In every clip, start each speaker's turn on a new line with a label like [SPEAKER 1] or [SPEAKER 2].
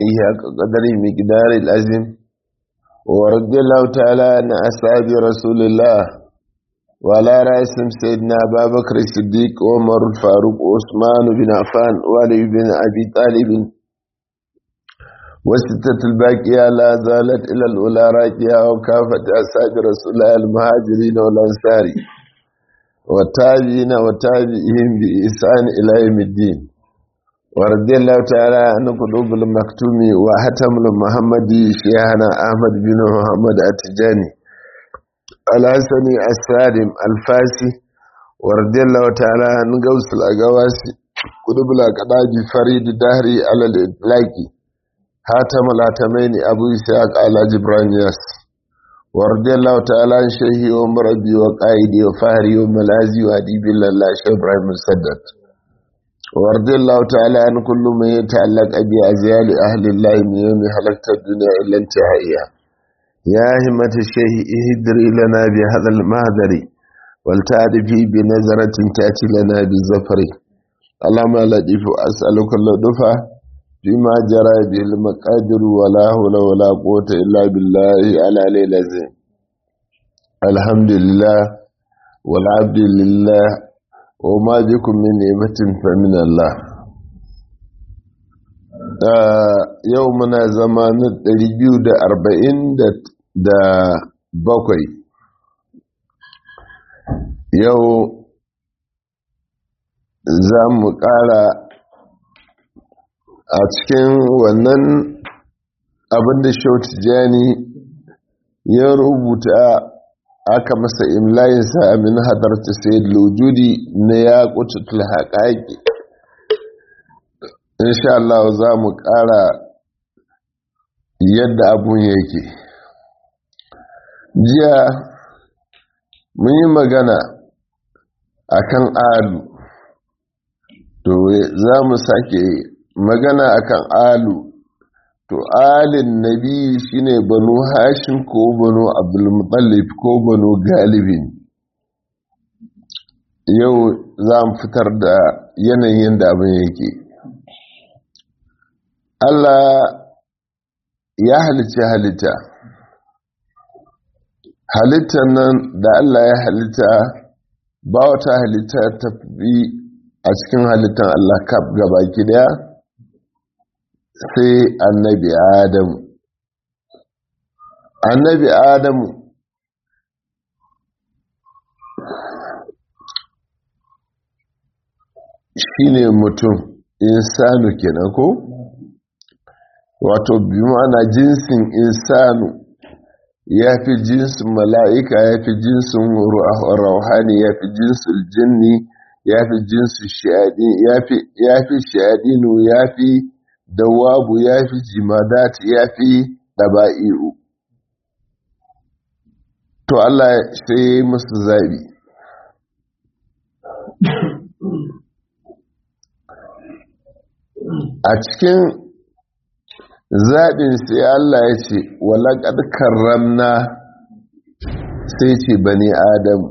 [SPEAKER 1] إياك قدر مقدار الأزم ورضي الله تعالى عن أصحاب رسول الله وعلى رأسهم سيدنا أبا بكر الصديق وعمر الفاروق وعثمان بن عفان وعلي بن أبي طالب وستة الباقية لا زالت إلى الأولى راكية وكافة أصحاب رسول الله المهاجرين والأنصار والتابعين وتابعهم بإحسان إلى يوم الدين ورضي الله تعالى عن قلوب المكتوم وحتم المحمدي شيخنا أحمد بن محمد التجاني الحسني السالم الفاسي ورضي الله تعالى عن قوس الأقواسي قلوب الأقداج فريد دهري على الإطلاق حاتم الهاتمين أبو إسحاق على جبران ياس ورضي الله تعالى عن شيخي ومربي وقائدي وفهري وملازي وأديب الله شيخ إبراهيم السدد ورضي الله تعالى عن كل من يتعلق بأزيال أهل الله من يوم حلقت الدنيا إلا انتهائها يا همة الشيخ اهدري لنا بهذا المهدر ولتعرفي بنظرة تأتي لنا بالزفر اللهم لطيف أسألك اللطفة فيما جرى به المقادر ولا حول ولا قوة إلا بالله على العظيم الحمد لله والعبد لله وما بكم من نعمة فمن الله yau muna zamanin 247 yau za mu ƙara a cikin wannan abinda shautu jani ya rubuta aka masa imlayinsa min hadarta sai lujudi na ya kututul haƙaƙi insha Allah za mu ƙara yadda abun yake jiya mun yi magana akan alu to za mu sake magana akan alu to alin nabi shine banu hashim ko banu abdulmutallif ko banu galibin yau za mu fitar da yanayin da abin yake allah ya halicci halitta halittar nan da allah ya halitta ba wata halitta ta fi a cikin halittar allah kaf gabaki daya sai annabi adamu annabi adamu shine mutum insanu kenan ko wato bi ma'ana jinsin insanu ya fi jinsin mala'ika ya fi jinsin rauhani ya fi jinsin jinni ya fi jinsin shaɗinu ya fi dawabu ya fi jimadat ya fi ɗaba'i'u to Allah sai musu zaɓi a cikin zaɓin sai Allah ya ce walaƙar karramna sai ce bani adam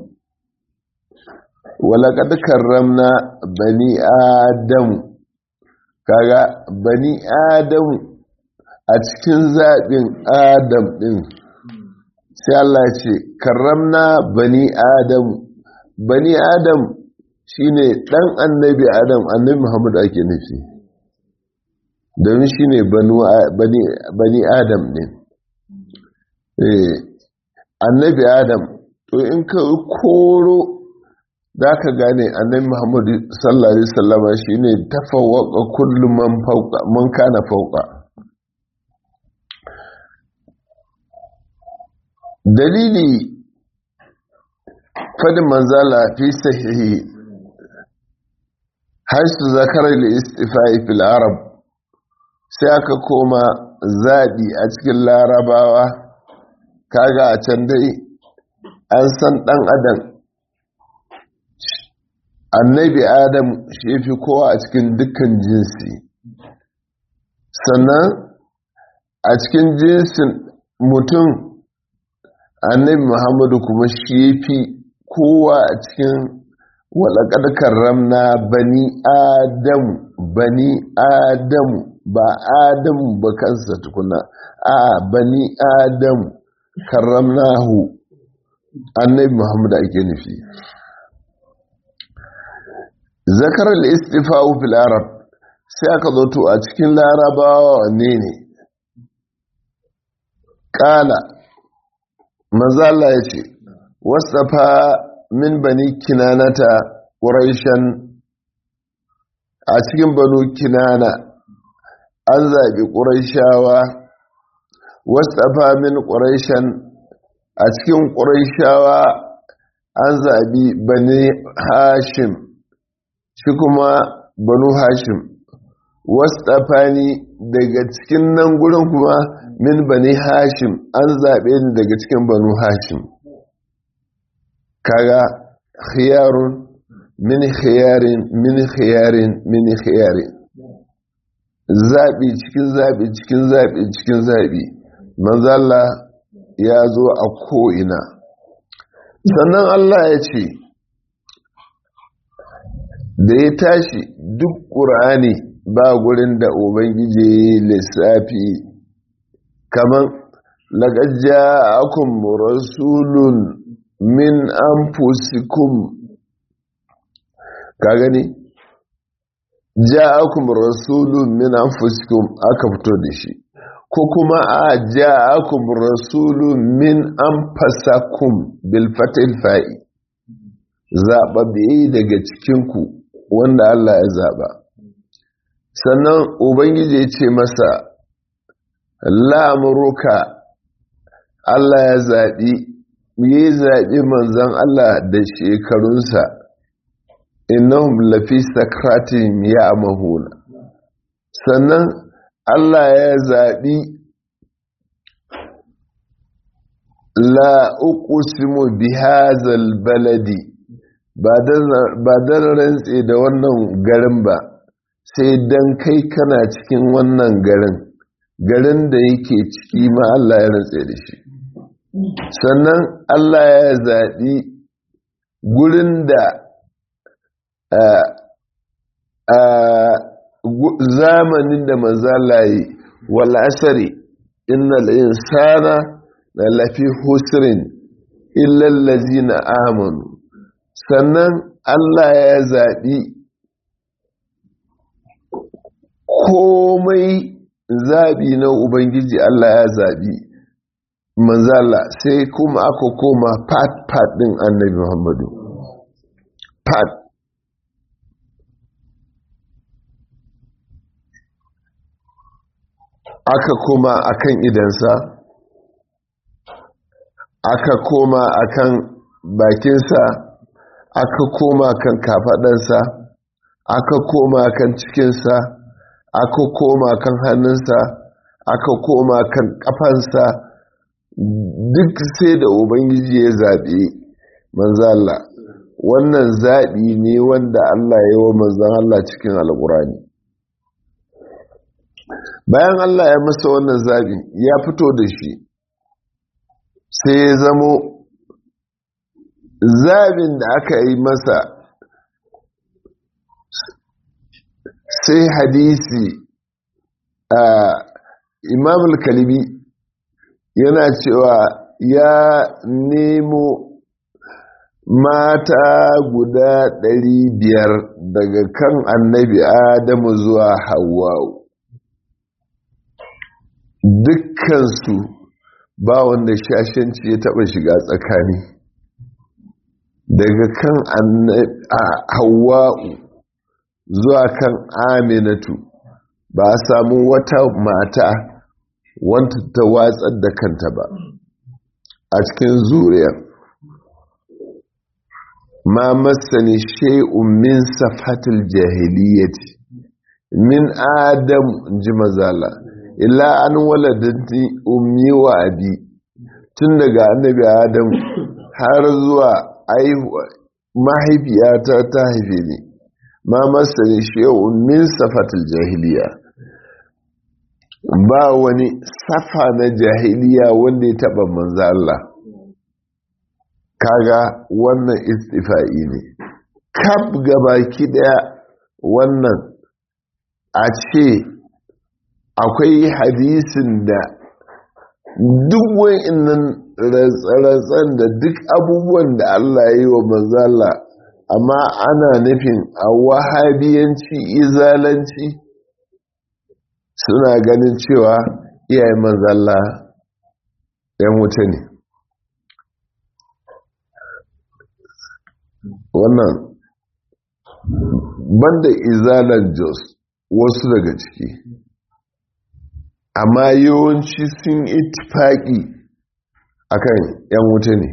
[SPEAKER 1] walaƙar karramna bani adamu kaga bani adamu a cikin zaɓin adam ɗin sai Allah ce karramna bani adamu bani adam shine ɗan annabi adam annabi muhammad ake nufi domin shine bani adam ne annabi adam to in ka koro za ka gane annabi muhammadu sallallahu alaihi sallama shi ne tafawaka kullum man kana fauka dalili fadin manzala fi sahihi haisu zakarar da istifai fil arab sai aka koma zaɓi a cikin larabawa kaga a can dai an san ɗan adam annabi adam shi fi kowa a cikin dukkan jinsi sannan a cikin jinsin mutum annabi muhammadu kuma shi fi kowa a cikin walaƙar karramna bani adamu bani adamu ba adamu ba kansa tukuna a bani adamu karramnahu annabi muhammad ake nufi zakarar istifa'u fil arab sai aka zo to a cikin larabawa wanne ne kala mazala ya ce wasafa min bani kinanata ƙuraishan a cikin banu kinana an zaɓi ƙuraishawa wasafa min ƙuraishan a cikin ƙuraishawa an zaɓi bani hashim shi kuma banu hashim wasafani daga cikin nan gurin kuma min bani hashim an zaɓe ni daga cikin banu hashim kaga khiyarun min khiyarin min khiyarin min khiyarin zaɓi cikin zaɓi cikin zaɓi cikin zaɓi manzala ya zo a ko'ina sannan Allah ya ce da ya tashi duk ƙur'ani ba gurin da ubangiji lissafi kaman laƙajja akun rasulun min anfusikum ka gani ja'akum rasulun min anfusikum aka fito da shi ko kuma a ja'akum rasulun min anfasakum bil fatil fa'i zaɓaɓɓe daga cikinku wanda Allah ya zaɓa sannan ubangiji ya ce masa la'amuruka Allah ya zaɓi yi zaɓi manzan Allah da shekarunsa innahum lafi sakratin ya mahuna sannan Allah ya zaɓi la uqsimu bihazal baladi ba dan rantse da wannan garin ba sai dan kai kana cikin wannan garin garin da yake ciki ma Allah ya rantse da shi sannan Allah ya zaɓi gurin da zamanin da manzalaye wal asari innal insana la lafi husrin illa allazina amanu sannan Allah ya zaɓi komai zaɓi na Ubangiji Allah ya zaɓi manzala sai kuma aka koma pat-pat ɗin annabi Muhammadu pat aka koma akan idansa aka koma akan bakinsa aka koma kan kafaɗansa aka koma kan cikinsa aka koma kan hannunsa aka koma kan ƙafansa duk sai da ubangiji ya zaɓe manzala wannan zaɓi ne wanda Allah ya wa manzan Allah cikin alƙurani bayan Allah ya masa wannan zaɓi ya fito da shi sai ya zamo zaɓin da aka yi masa sai hadisi a imam al-kalibi yana cewa ya nemo mata guda ɗari biyar daga kan annabi adamu zuwa hawa'u dukkansu ba wanda shashanci ya taɓa shiga tsakani daga kan hawa'u zuwa kan aminatu ba a samu wata mata wanta ta watsar da kanta ba a cikin zuriyar ma masani shay'un min safatul jahiliyyati min adam ji mazala illa an waladati ummi wa abi tun daga annabi adam har zuwa mahaifiyata ta haife ni ma masani shay'un min safatul jahiliya ba wani safa na jahiliya wanda ya taba manzo Allah kaga wannan istifa'i ne kaf gabaki daya wannan a ce akwai hadisin da duk wa'innan ratsa-ratsan da duk abubuwan da Allah ya yi wa manzala amma ana nufin a wahabiyanci izalanci suna ganin cewa iyayen manzala ‘yan wuta ne wannan banda izalan jos wasu daga ciki amma yawanci sun itifaki akan ‘yan wuta ne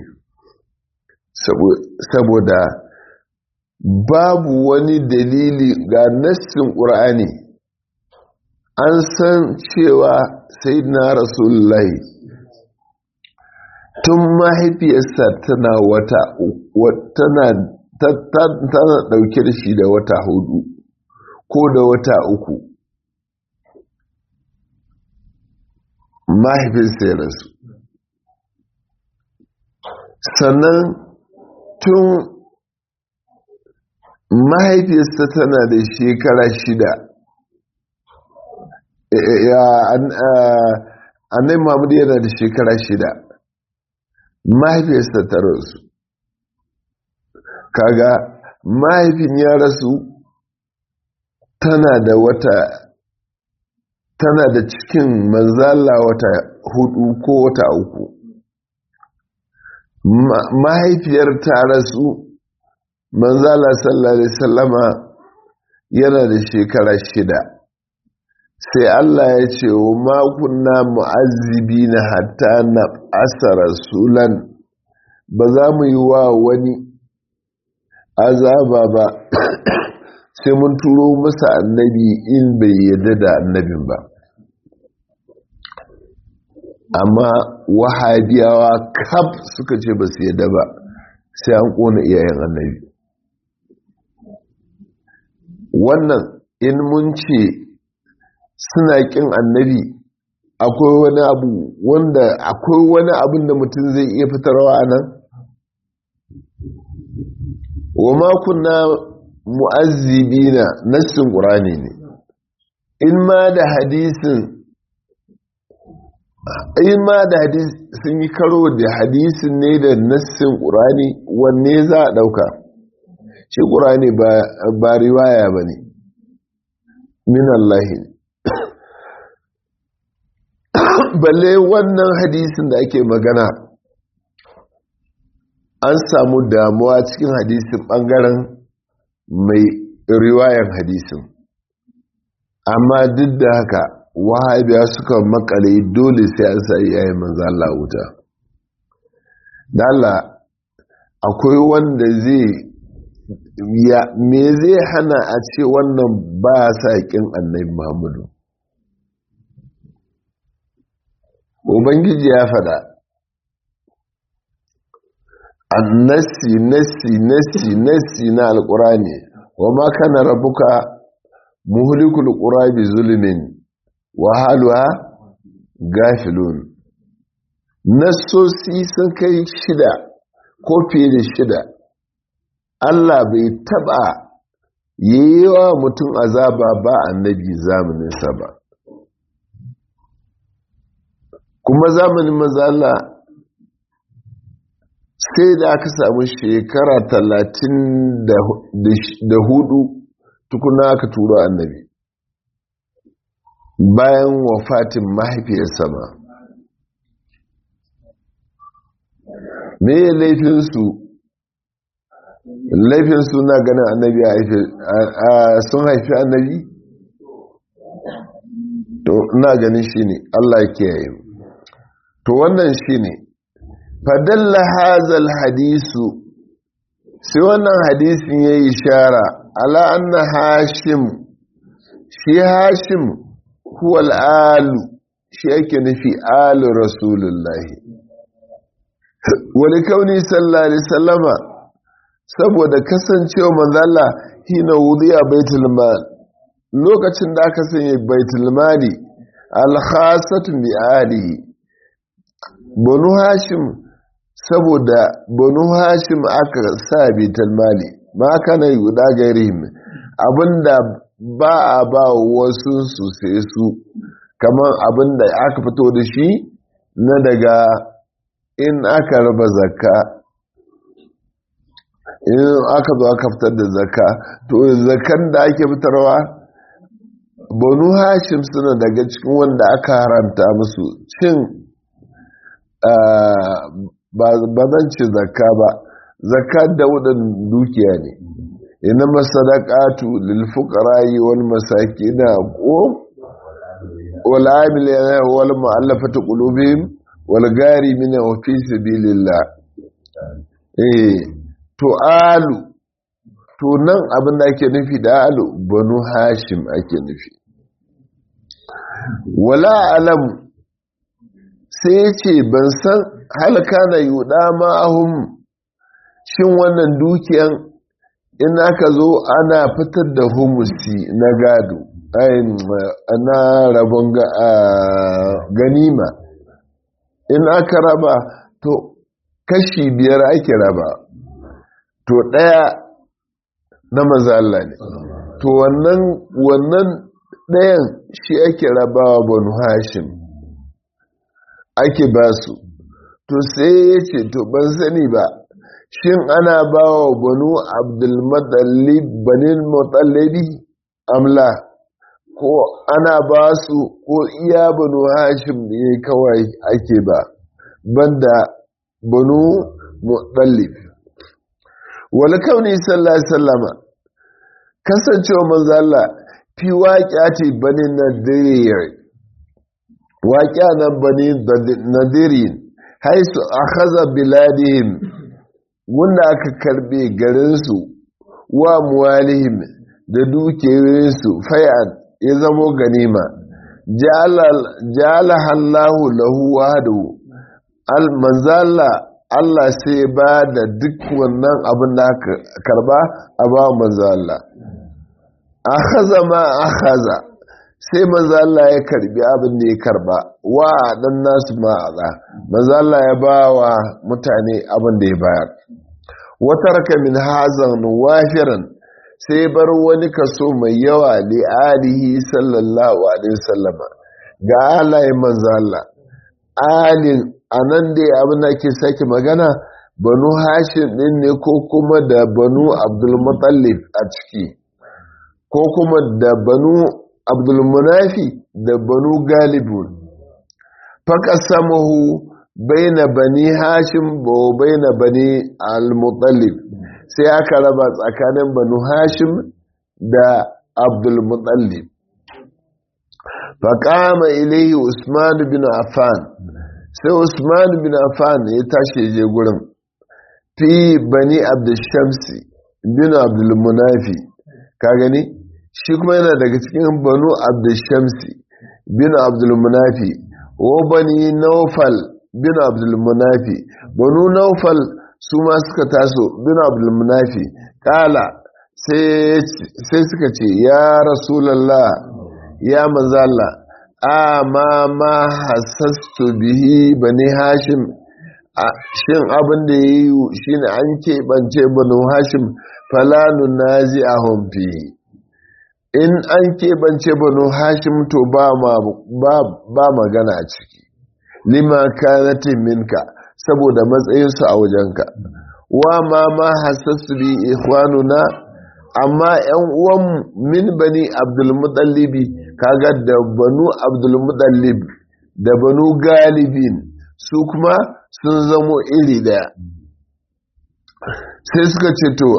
[SPEAKER 1] saboda babu wani dalili ga nassin ƙur'ani an san cewa sai na rasulullahi tun mahaifiyarsa tana wata tana tana ɗauke da shi da wata hudu ko da wata uku mahaifinsa ya rasu sannan tun mahaifiyarsa tana da shekara shida annai mahmud yana da shekara shida mahaifiyarsa ta rasu kaga mahaifin ya rasu tana da wata tana da cikin manzala wata hudu ko wata uku mahaifiyar ta rasu manzala sallallahu alaihi sallama yana da shekara shida sai Allah ya ce wa makunna mu'azzibi na hatta na asa rasulan ba za mu yi wa wani azaba ba sai mun turo masa annabi in bai yadda da annabin ba amma wahabiyawa kaf suka ce ba su yadda ba sai an kona iyayen annabi wannan in mun ce suna kin annabi akwai wani abu wanda akwai wani abin da mutum zai iya fitarwa a nan wa makunna mu'azzibina nassin ƙurani ne in ma da hadisin in ma da hadis sun yi karo da hadisin ne da nassin ƙurani wanne za a ɗauka shi ƙurani ba riwaya ba ne min Allah balle wannan hadisin da ake magana an samu damuwa cikin hadisin ɓangaren mai riwayan hadisin amma duk da haka wahabiya suka makale dole sai an sa iyayen manzo Allah wuta dala akwai wanda zai ya me zai hana a ce wannan ba sa kin annabi Muhammadu ubangiji ya fada annasi nasi nasi nasi na alqurani wa ma kana rabbuka muhlikul qura bi zulmin wa haluha gafilun nasosi sun kai shida ko fiye da shida Allah bai taba yi wa mutum azaba ba annabi zamaninsa ba kuma zamanin mazala sai da aka samu shekara talatin da hudu tukuna aka turo annabi bayan wafatin mahaifiyarsa ma me laifinsu laifinsu na ganin annabi sun haifi annabi to na ganin shi ne allah kiyaye to wannan shi ne fadalla hazal hadisu sai wannan hadisin ya yi shara ala anna hashim shi hashim huwal alu shi ake nufi alu rasulullahi wani kauni sallallahu alaihi sallama saboda kasancewa manzala hina wudiya baitul mal lokacin da aka sanya baitul mali alkhasatun bi alihi banu hashim saboda banu hashim aka sa baitul mali ma kana yuda gairihim abinda ba a ba wasu su sai su kamar abin da aka fito da shi na daga in aka raba zakka in aka zo aka fitar da zakka to zakkan da ake fitarwa banu hashim suna daga cikin wanda aka haramta musu cin ba zan ce zakka ba zakka da wudan dukiya ne ina masadaqatu lil fuqara'i wal masakin ko wal amilina wal mu'allafati qulubihim wal gharimina wa fi sabilillah eh to alu to nan abin da ake nufi da alu banu hashim ake nufi wala alam sai ce ban san halka na yuɗa ma'ahum shin wannan dukiyan in aka zo ana fitar da humusi na gado na rabon ganima in aka raba to kashi biyar ake raba to ɗaya na maza Allah ne to wannan wannan ɗayan shi ake rabawa banu hashim ake ba su to sai ya ce to ban sani ba shin ana ba wa banu abdulmutallib banin mutallabi amla ko ana ba su ko iya banu hashim ne kawai ake ba banda banu mutallib wani kauni sallallahu sallama kasancewa manzala fi waƙya ce bani nadiriyar waƙya na bani nadirin haisu a haza biladihim wanda aka karbe garinsu wa muwalihim da dukiyoyinsu fayan ya zamo ganima jala hallahu lahu wahadu al-manzala Allah sai ba da duk wannan abin da aka karba a ba manzala a haza ma a haza sai manzala ya karbi abin da ya karba wa dan nasu ma'aza manzala ya ba wa mutane abin da ya bayar wata raka min hazan wafiran sai bar wani kaso mai yawa li alihi sallallahu alaihi wasallama ga alaye manzala alin anan dai abin da ke sake magana banu hashim din ne ko kuma da banu abdulmutallib a ciki ko kuma da banu abdulmunafi da banu galibun faƙasamahu baina bani hashim ba baina bani al-mutallib sai aka raba tsakanin banu hashim da abdulmutallib faƙama ilaihi usman bin affan sai usman bin affan ya tashi je gurin fi bani abdushamsi bin abdulmunafi ka gani shi kuma yana daga cikin banu abdushamsi bin abdulmunafi wa bani naufal bin abdulmunafi banu naufal su ma suka taso bin abdulmunafi kala sai suka ce ya rasulallah ya manzala amma ma hasastu bihi bani hashim shin abin da ya yi shi ne an keɓance banu hashim falanun nazi a homfi in an keɓance banu hashim to ba magana a ciki lima kanatin minka saboda matsayinsu a wajenka wa ma ma hasastu bi ikhwanuna amma yan uwan min bani abdulmutallibi kaga da banu abdulmutallib da banu galibin su kuma sun zamo iri daya sai suka ce to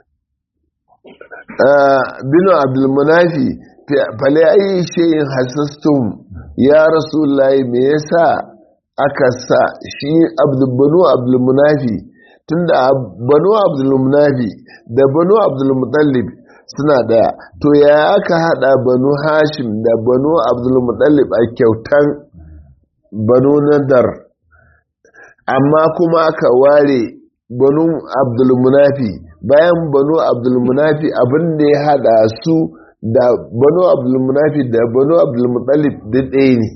[SPEAKER 1] binu abdulmunafi fale ayi shayin hasastum ya rasulullahi me yasa aka sa shi banu abdulmunafi tunda banu abdulmunafi da banu abdulmutallib suna daya to ya aka hada banu hashim da banu abdulmutallib a kyautan banu nadar amma kuma aka ware banu abdulmunafi bayan banu abdulmunafi abin da ya hada su da banu abdulmunafi da banu abdulmutallib da ɗaya ne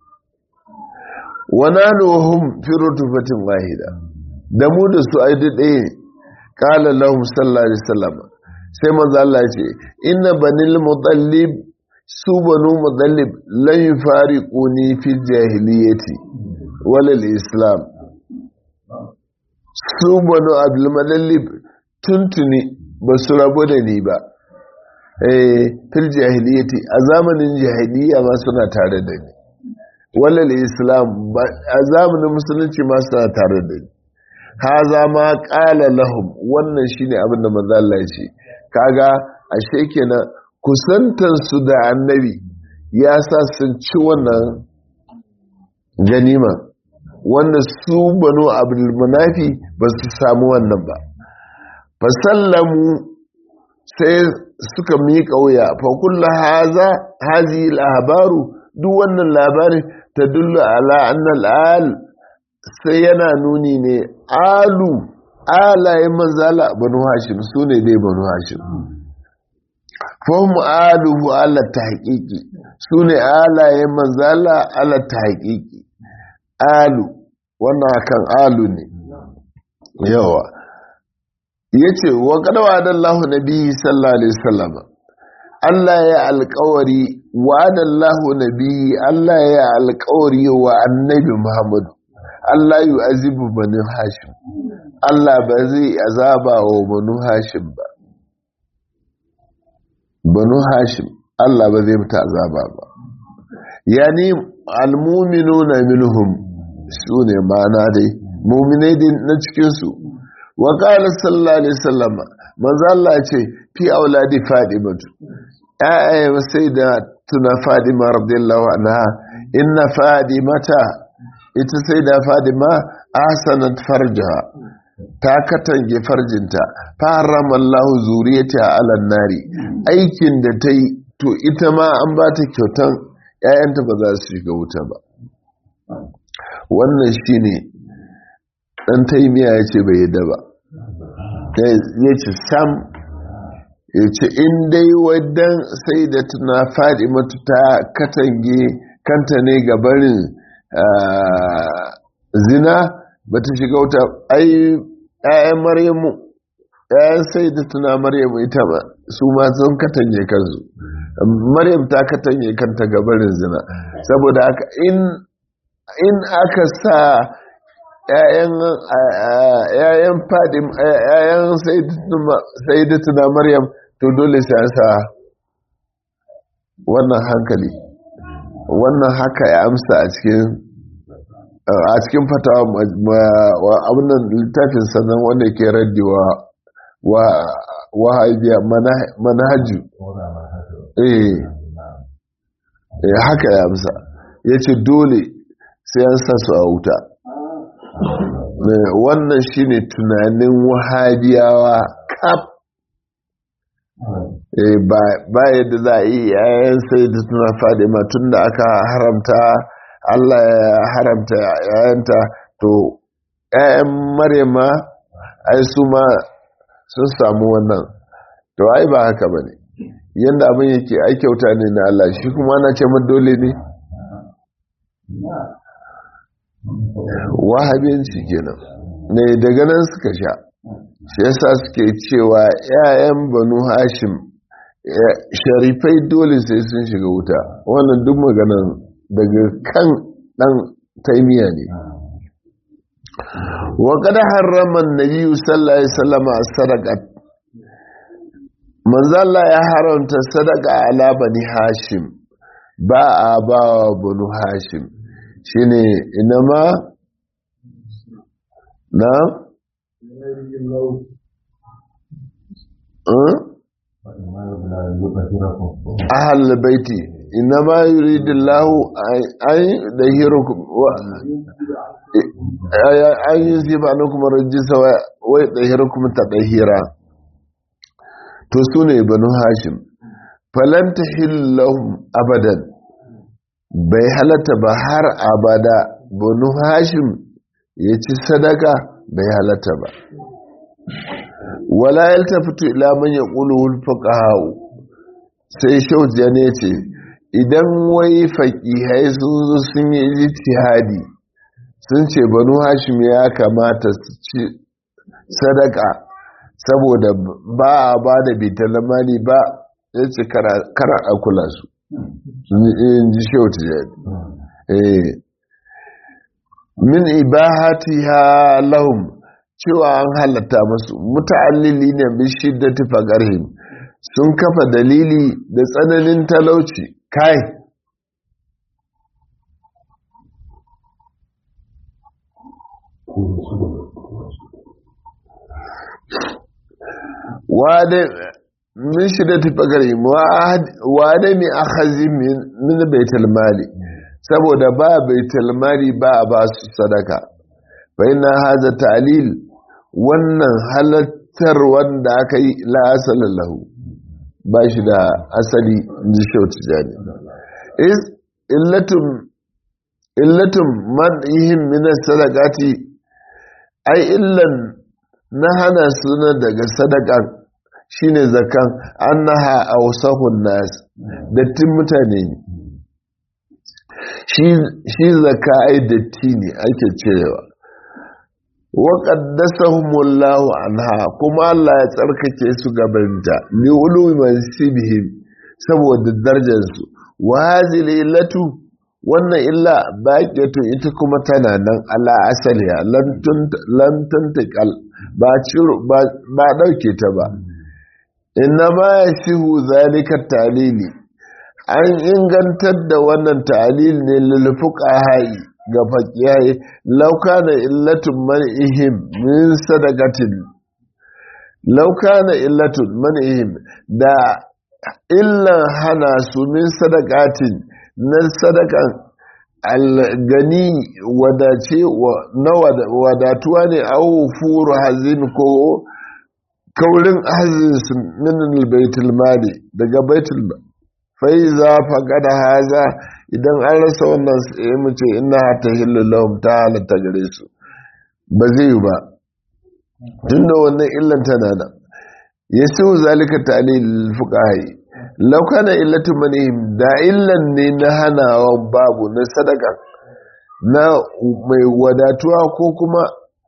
[SPEAKER 1] wana nuhum fi rutufatin wahida da mu da su ai da ɗaya ne qala lahum sallallahu alaihi wasallam sai manzo Allah ya ce inna banil mutallib su banu mudallib lan yufariquni fi jahiliyyati walal islam su banu abdul mudallib tuntuni ba su rabu da ni ba eh fil jahiliyyati a zamanin jahiliyya ma suna tare da ni walal islam a zamanin musulunci ma suna tare da ni haza ma qala lahum wannan shine abin da manzo Allah ya ce kaga ashe kenan kusantar su da annabi ya sa sun ci wannan ganima wanda su banu abdul munafi ba su samu wannan ba fasallamu sai suka miƙa wuya fa kullu haza hazi labaru duk wannan labarin ta dullu ala annal al sai yana nuni ne alu alayen manzala banu hashim su ne dai banu hashim fahim aluhu ala ta haƙiƙi su ne alayen manzala ala ta haƙiƙi alu wannan hakan alu ne yawa ya ce wa ƙadawa da Allah na biyu sallallahu alaihi sallama Allah ya alƙawari wa da Allah na biyu Allah ya alƙawari wa annabi Muhammadu Allah yi azibu banu hashim Allah ba zai azaba wa banu hashim ba banu hashim Allah ba zai mutu azaba ba yani almuminuna minhum su ne mana dai muminai din na cikinsu wa qala sallallahu alaihi wasallam manzo Allah ya ce fi auladi fadimatu ayya sai da tuna fadima radiyallahu anha inna fadimata ita sai da fadima ahsanat farjaha ta katange farjinta faram Allah zuriyata ala nari aikin da ta yi to ita ma an ba ta kyautan ‘ya'yanta ba za su shiga wuta ba wannan shi ne ɗan taimiya ya ce bai yadda ba ya ce sam ya ce in dai wadan sai da tuna faɗi matu ta katange kanta ne ga barin zina ba ta shiga wuta ai ‘ya'yan maryamu ‘ya'yan sai da tuna maryamu ita ba su ma sun katange kansu maryam ta katange kanta gabarin zina saboda haka in aka sa ‘ya'yan fadim ‘ya'yan sai da tuna maryam to dole sai an sa wannan hankali wannan haka ya amsa a cikin a cikin fatawa abinan littafin sannan wanda ke raddiwa wa wahabiya manhaju eh haka ya amsa ya ce dole sai an sa su a wuta wannan shine tunanin wahabiyawa kaf ba yadda za a yi yayan sai da suna fadima tun da aka haramta Allah ya haramta yayanta to yayan maryama ai su ma sun samu wannan to ai ba haka ba ne yadda abin yake ai kyauta ne na Allah shi kuma ana ce dole ne wahabiyanci kenan ne daga nan suka sha shi yasa suke cewa 'ya'yan banu hashim sharifai dole sai sun shiga wuta wannan duk maganan daga kan dan taimiya ne wa kada harrama nabi sallallahu alaihi wasallam sadaqat manzo Allah ya haramta sadaqa ala bani hashim ba a ba wa banu hashim shine inama na ahal baiti inama yuridullahu an dahirukum an yusiba ankum rajisa wa dahirukum tadhira to sune banu hashim falan tahillahum abadan bai halatta ba har abada banu hashim ya ci sadaka bai halatta ba wala yaltafitu ila man yaqulu fuqaha sai shauziya ne ce idan wai faqihai sun zo sun yi ijtihadi sun ce banu hashim ya kamata su ci sadaka saboda ba a ba da bitalamani ba ya ce kara a kula su in ji shehu tijani min ibahatiha lahum cewa an halatta masu muta'allili ne bi shiddati faqarhim sun kafa dalili da tsananin talauci kai wade min shiddati faqarhim wade mi akhazi min baitul mali saboda ba baitul mali ba ba su sadaka fa inna hadha ta'lil wannan halattar wanda aka yi la asala lahu ba shi da asali ji shautu jani is illatum illatum man ihim min sadaqati ai illan na hana suna daga sadaka shine zakan annaha awsahun nas dattin mutane ne shi zaka ai datti ne ake cirewa wa qaddasahumullahu anha kuma Allah ya tsarkake su gabanta li ulumi mansibihim saboda darajar su wa hazil illatu wannan illa baqiyatu ita kuma tana nan ala asaliya lan tuntakal ba ciro ba dauke ta ba inna ma yasihu zalika talili an ingantar da wannan ta'alil ne lulfuka hayi ga fakiyaye laukana illatun man'ihim min sadaqatin laukana illatun man'ihim da illan hana su min sadaqatin na sadakan algani wadace na wadatuwa ne au furu hazin ko kaurin hazin su min baitul mali daga baitul mali fai za faƙada haza idan an rasa wannan sai mu ce ina ta lahum ta halatta gare su ba zai yi ba tun da wannan illan tana nan ya siwu zalika talil fuqahi law kana illatu manihim da illan ne na hanawa babu na sadaka na mai wadatuwa ko kuma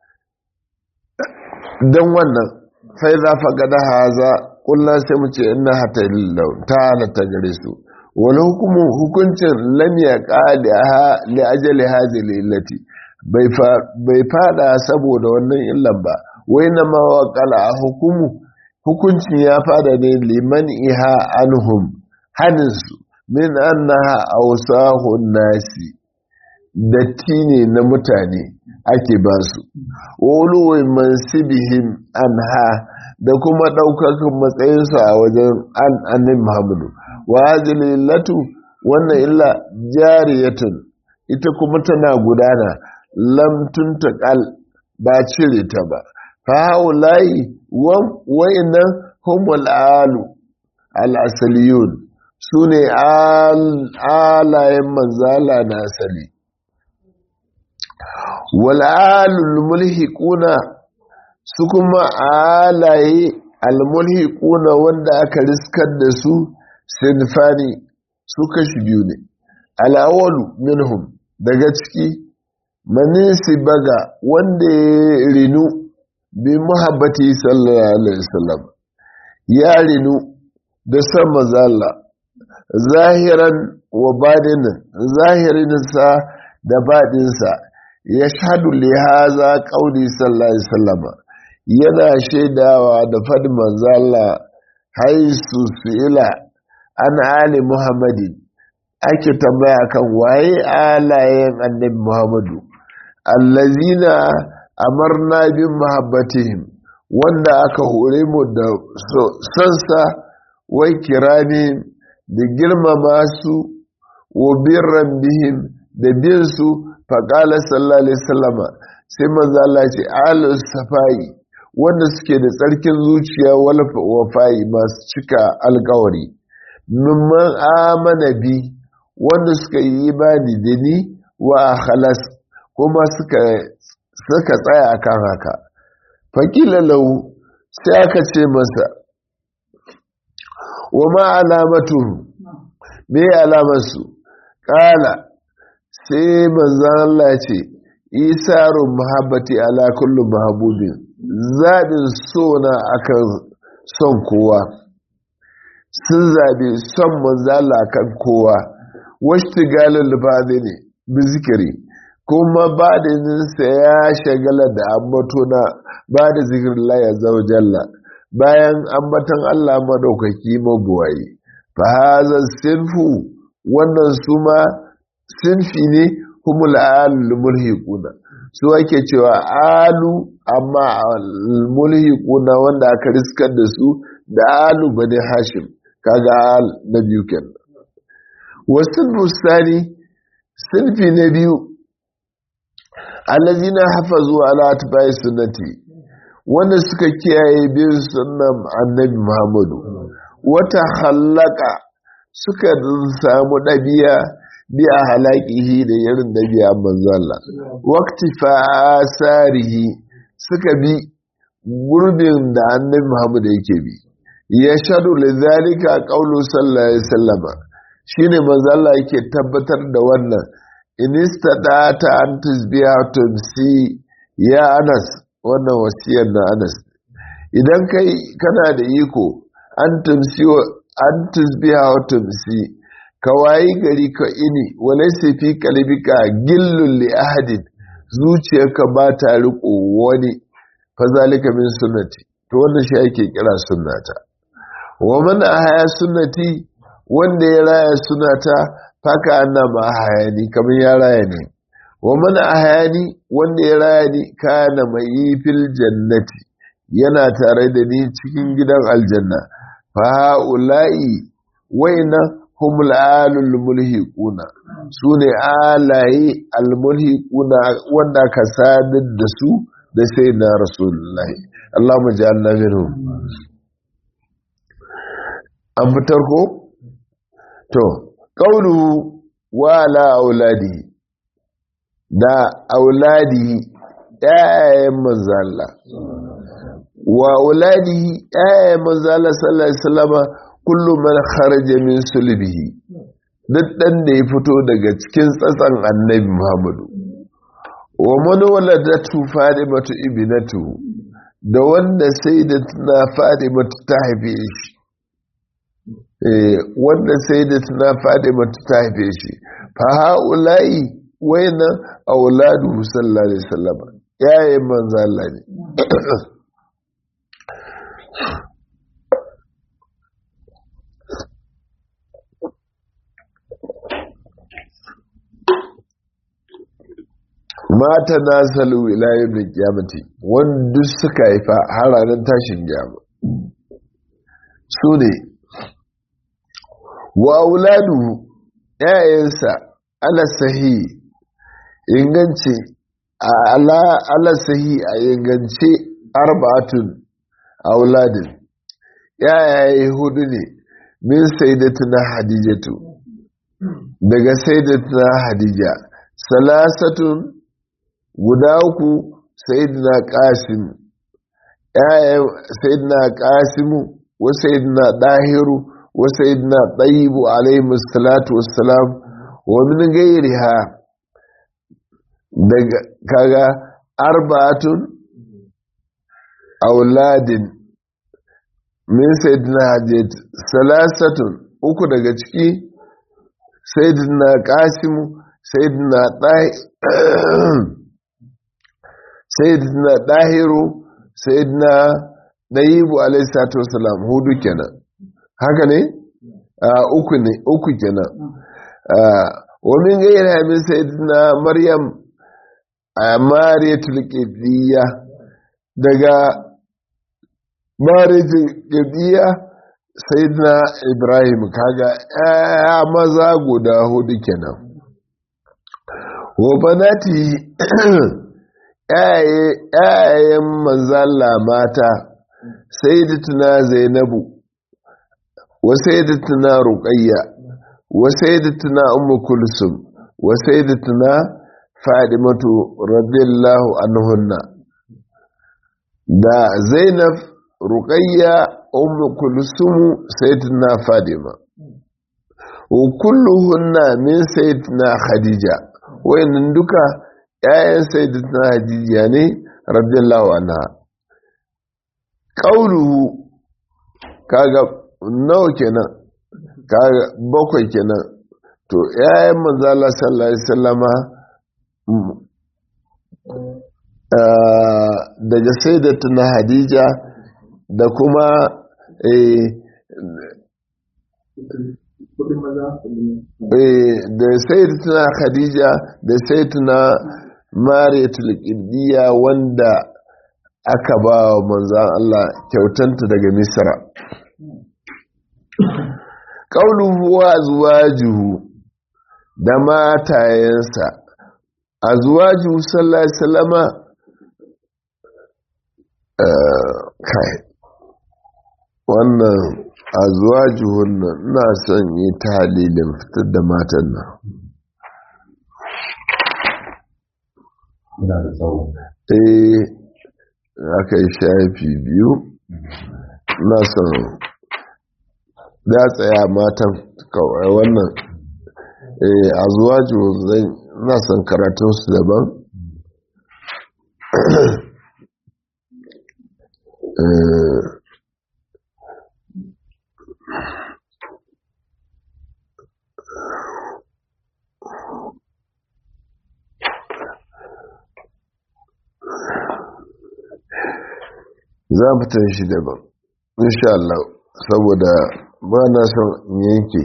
[SPEAKER 1] dan wannan fai za faƙada haza kullum sai mu ce ina hata lillau ta halatta gare su wani hukumu hukuncin lam ya ƙali li ajali hazi lillati bai fada saboda wannan illan ba wai na mawaƙala a hukumu hukuncin ya fada ne liman iha anhum haninsu min annaha awsahun nasi datti ne na mutane ake ba su wuluwai mansibihim anha da kuma ɗaukakan matsayinsu a wajen annabi Muhammadu wa latu wannan illa jariyatun ita kuma tana gudana lam tuntaqal ba cire ta ba fa haula'i wa'innan humul alu al asaliyun sune alayen manzala na asali wal alul mulhiquna su kuma alaye almulhiquna wanda aka riskar da su sinfani su kashi biyu ne al'awalu minhum daga ciki manisi baga wanda ya rinu bi muhabbati sallallahu alaihi wasallam ya rinu da san mazalla zahiran wa badinin zahirinsa da badinsa ya shahadu lihaza qauli sallallahu alaihi wasallam yana shaidawa da fadin manzala haisu su'ila an ali muhammadin ake tambaya kan waye alayen annabi muhammadu allazina amarna bin mahabbatihim wanda aka hore mu da sansa wai kirami da girmama su wa birran bihim da bin su faƙala sallallahu alaihi sallama sai manzo Allah ce alus safai wanda suke da tsarkin zuciya wafayi masu cika alkawari mimman amana bi wanda suka yi imani da ni wa halas kuma suka suka tsaya akan haka fakila lau sai aka ce masa wa ma alamatu me alamarsu kala sai manzan Allah ce isarun mahabbati ala kullum mahabubin zaɓin so na akan son kowa sun zabe son manzala kan kowa washti galil bade ne bi zikiri kuma ba da ninsa ya shagala da ambato na ba da zikirin laya zaujalla bayan ambatan Allah madaukaki mabuwayi fa haza sinfu wannan su ma sinfi ne humul alul mulhiquna su ake cewa alu amma mulhiquna wanda aka riskar da su da alu bane hashim kaga al na biyu kenan wasu musani sinfi na biyu allazina hafazu ala atba'i sunnati wanda suka kiyaye bin sunnan annabi Muhammadu wata hallaka suka samu ɗabi'a bi a halakihi da irin ɗabi'a manzo Allah waqti fasarihi suka bi gurbin da annabi Muhammadu yake bi ya shaɗu lidhalika qawlu sallallahu alaihi wasallam shine manzo Allah yake tabbatar da wannan in istata an tusbiha tumsi ya Anas wannan wasiyar na Anas idan kai kana da iko an tumsi an tusbiha wa tumsi ka wayi gari ka ini walaysa fi qalbika gillun li ahadin zuciyarka ba ta riko wani fa zalika min sunnati to wannan shi ake kira sunnata wa man ahaya sunnati wanda ya raya sunnata faka annama ahayani kamar ya raya ne wa man ahayani wanda ya raya ni kana mai fil jannati yana tare da ni cikin gidan aljanna fa haula'i waina humul alul mulhiquna sune alaye al mulhiquna wanda ka sadar da su da sai na rasulullahi Allahumma ja'alna minhum an fitar ko to qawlu wa ala auladi da auladi ƴaƴayen manzo Allah wa auladihi ƴaƴayen manzo Allah sallallahu alaihi wasallam kullu man kharaja min sulbihi duk dan da ya fito daga cikin tsatsan annabi Muhammadu wa man waladatu Fatimatu ibnatu da wanda sai da tana Fatimatu ta haife shi eh wanda sai da tana Fatimatu ta haife shi fa haula'i wayna auladu sallallahu alaihi wasallam yayin manzo Allah ne mata na salu ilayen da kyamati wanda suka haifa har ranar tashin gyama su ne wa auladu ‘ya'yansa ala sahi ingance ala sahi a ingance arba'atun auladin ‘ya'yaye hudu ne min saidatuna hadijatu daga saidatuna hadija salasatun guda uku sayidina qasim ƴaƴan sayidina qasimu wa sayidina dahiru wa sayidina tayyibu alayhi salatu wassalam wa min ghayriha daga kaga arba'atun auladin min sayidina hajjat salasatun uku daga ciki sayidina qasimu sayidina sayyidina dahiru sayyidina dayibu alayhi salatu wasalam hudu kenan haka ne uku ne uku kenan wa min gaira min sayyidina maryam mariyatul qibtiyya daga mariyatul qibtiyya sayyidina ibrahim kaga ya maza guda hudu kenan wa banati ‘ya'yayen manzala mata sai da tuna zainabu wa sai da tuna ruƙayya wa sai da tuna umu kulsum wa sai da tuna fadimatu radiyallahu anhunna da zainab ruƙayya umu kulsum sai tuna fadima wa kulluhunna min sai tuna khadija wayannan duka ‘ya'yan sayyidatuna hadijiya ne radiyallahu anha ƙauluhu kaga nawa kenan kaga bakwai kenan to yayan manzala sallallahu alaihi wasallama daga sayyidatuna hadija da kuma da sayyidatuna khadija da sayyidatuna mariyatul qibdiya wanda aka ba wa manzan Allah kyautanta daga misra ƙauluhu wa zuwajuhu da matayensa a zuwajuhu sallallahu alaihi salama kai wannan a zuwajuhun nan na son yi ta halilin fitar da matan nan eh aka yi shafi biyu na son da tsaya matan kawai wannan a zuwa zai na son karatunsu daban za mu shi daban insha Allah saboda ba na son yanke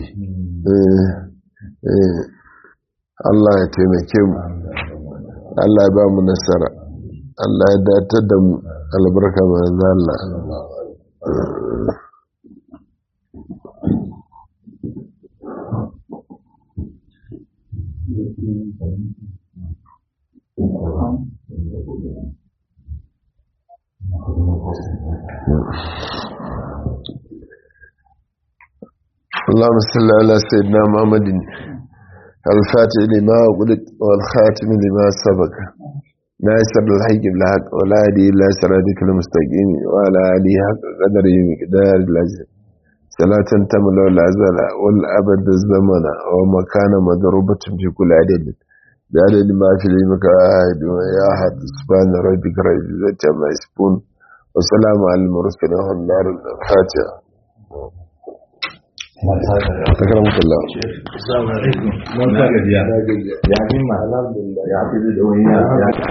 [SPEAKER 1] Allah ya taimake mu Allah ya ba mu nasara Allah ya datar da mu albarka manzo Allah اللهم صل على سيدنا محمد الفاتح لما أغلق والخاتم لما سبق ناصر الحق بالحق ولا هدي إلا صراطك المستقيم وعلى آله حق قدره مقدار العزيز صلاة تمل العزل والأبد الزمن ومكان مضروبة في كل عدد بعدد ما في المكاهد ويا أحد سبحان ربك رب العزة عما يصفون وسلام على المرسلين والنار الفاتحة أكرمك الله
[SPEAKER 2] السلام عليكم. من كان يا يا